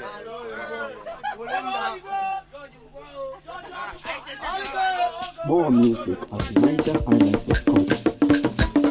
More music at NigerIsland.com.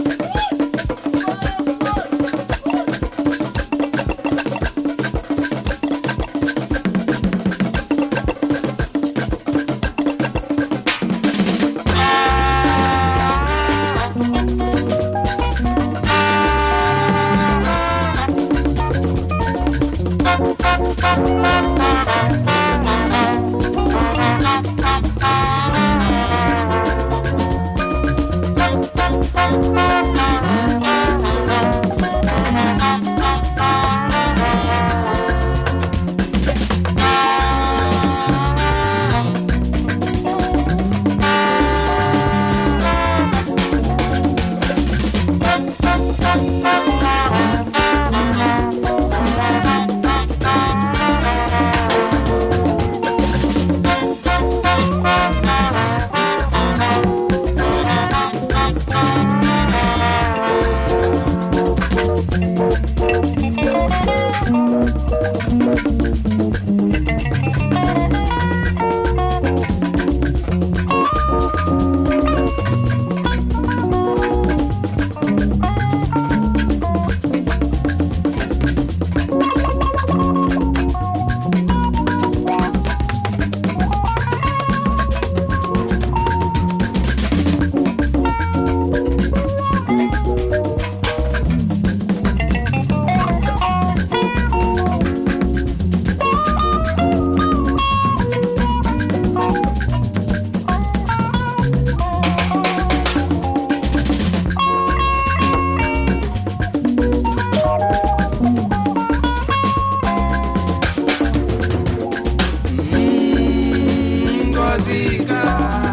Ngozi ka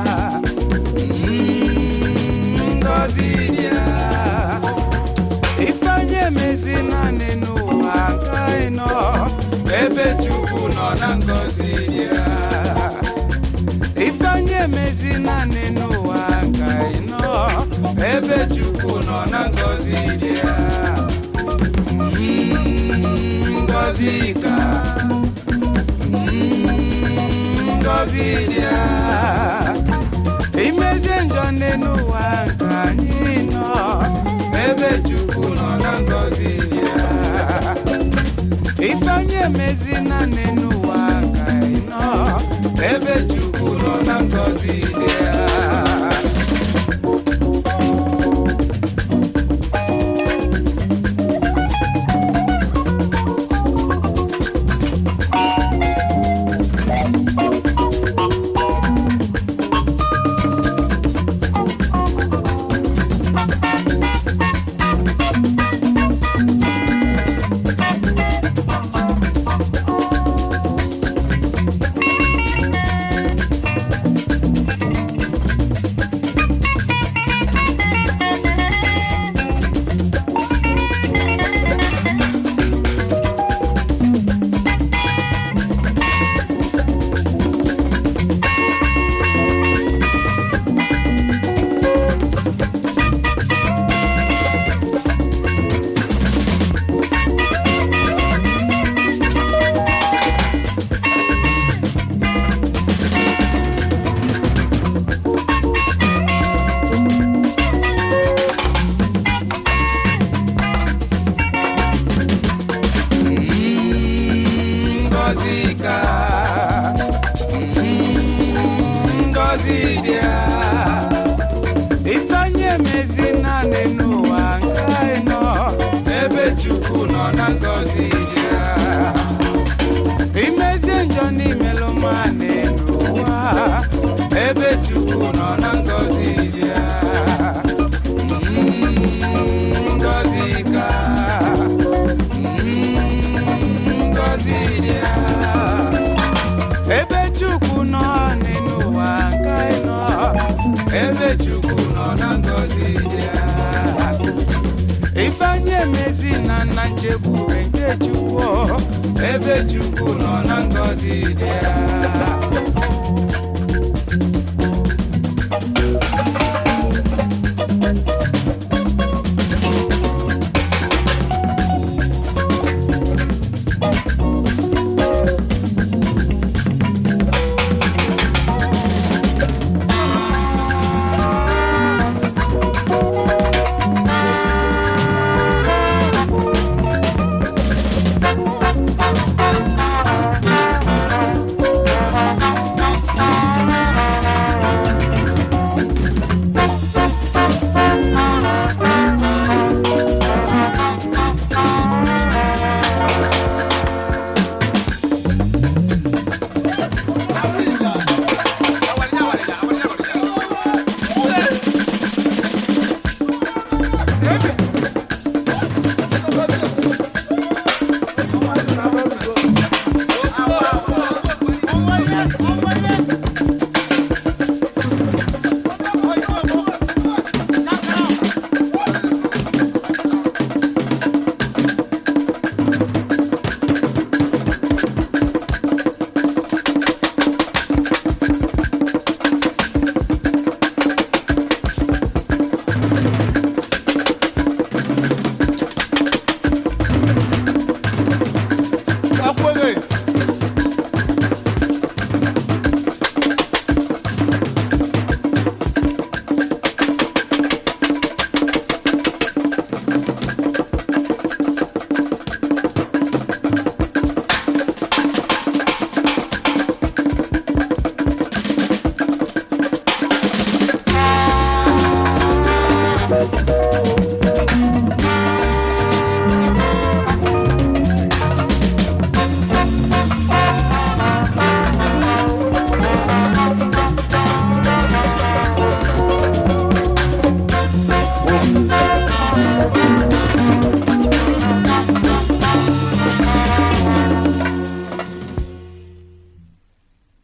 Ngozi bịa ifeanyị emezi naanị n'ụwa ka ị nọ ebe Chukwu nọ na ngozi bịa ifeanyị emezi naanị n'ụwa ka ị nọ ebe Chukwu nọ na ngozi bịa Ngozi ka ngozi dịa imezie njọ n'ụwa nke anyị nọ ebe chukwu nọ na ngozi dịa ifeanyị emezi naanị n'ụwa nke anyị nọ ebe chukwu nọ na ngozi dịa Ngozi ka Ngozi dịa ifeanyị emezi naanị n'ụwa nke anyị nọ ebe Chukwu nọ na ngozi dịa imezie njọ n'imelụ mmanị n'ụwa ebe Chukwu nọ na ngozi dịa Ngozi ka ngozi dịa ebe chukwu nọ n'ụwa nke anyị nọ ebe chukwu nọ na ngozi dịa ifeanyị emezi na nna nchegbube nke chukwu ebe chukwu nọ na ngozi dịa